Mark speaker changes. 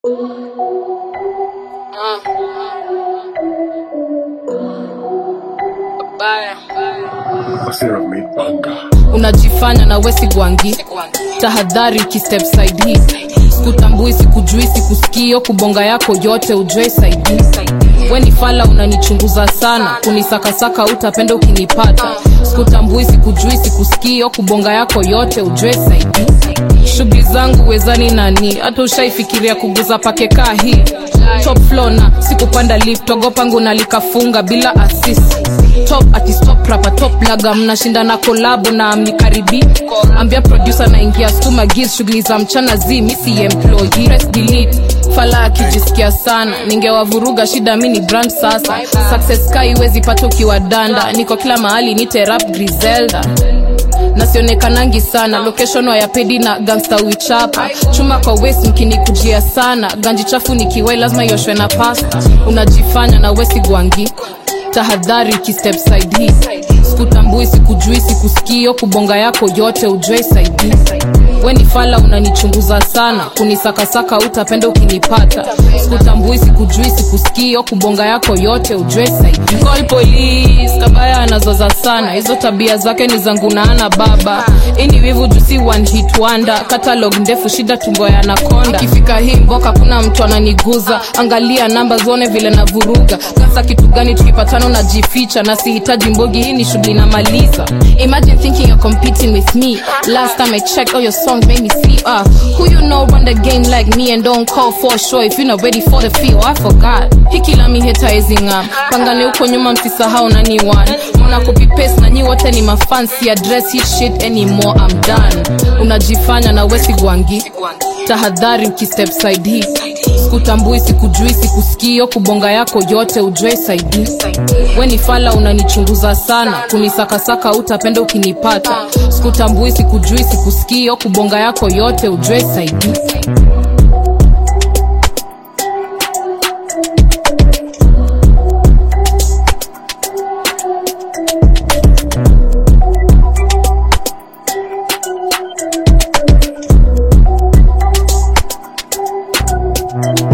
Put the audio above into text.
Speaker 1: Wasira mipanga
Speaker 2: unajifanya na wesi gwangi tahadhari ukistep side hii sikutambui sikujui sikusikio kubonga yako yote ujue saidi we ni fala unanichunguza sana kunisakasaka utapenda ukinipata sikutambui sikujui sikusikio kubonga yako yote ujue saidi shughuli zangu wezani nani hata ushaifikiria kuguza pakekaa hii top floor na sikupanda lift ogopangu nalikafunga bila assist top ati stop rapa top laga mnashindana kolabo na mnikaribi ambia producer naingia stuma gis shughuli za mchana zi misi employee press delete fala akijisikia sana ningewavuruga shida mi ni brand sasa success ka iwezi pata ukiwa danda niko kila mahali nite rap griselda nasionekanangi sana location wayapedi na gangsta wichapa chuma kwa west mkinikujia sana ganji chafu nikiwai lazima ioshwe na pasta unajifanya na wesi gwangi tahadhari ukistep side hii sikutambui sikujui sikusikio kubonga yako yote ujue saidi we ni fala unanichunguza sana kunisakasaka utapenda ukinipata sikutambui sikujui sikusikio kubonga yako yote ujue saidi Call police kabaya anazoza sana hizo tabia zake ni zangu naana baba ini wivu jusi one hit wonder catalog ndefu shida tumbo ya nakonda ikifika hii mboka kuna mtu ananiguza angalia namba zone vile na vuruga kasa kitu gani tukipatana unajificha na sihitaji mbogi hii ni shughuli namaliza imagine thinking you're competing with me last time i checked all your songs made me see uh, who you know run the game like me and don't call for sure if you're not ready for the field i forgot hikila mi hetaezinga pangane huko nyuma msisahau nani one mona copy paste na nyi wote ni mafansi address hit shit anymore i'm done unajifanya na wesi gwangi tahadhari ukistep side hii sikutambui sikujui sikusikio kubonga yako yote ujue saidi we ni fala unanichunguza sana kunisakasaka utapenda ukinipata sikutambui sikujui sikusikio kubonga yako yote ujue saidi
Speaker 1: Thank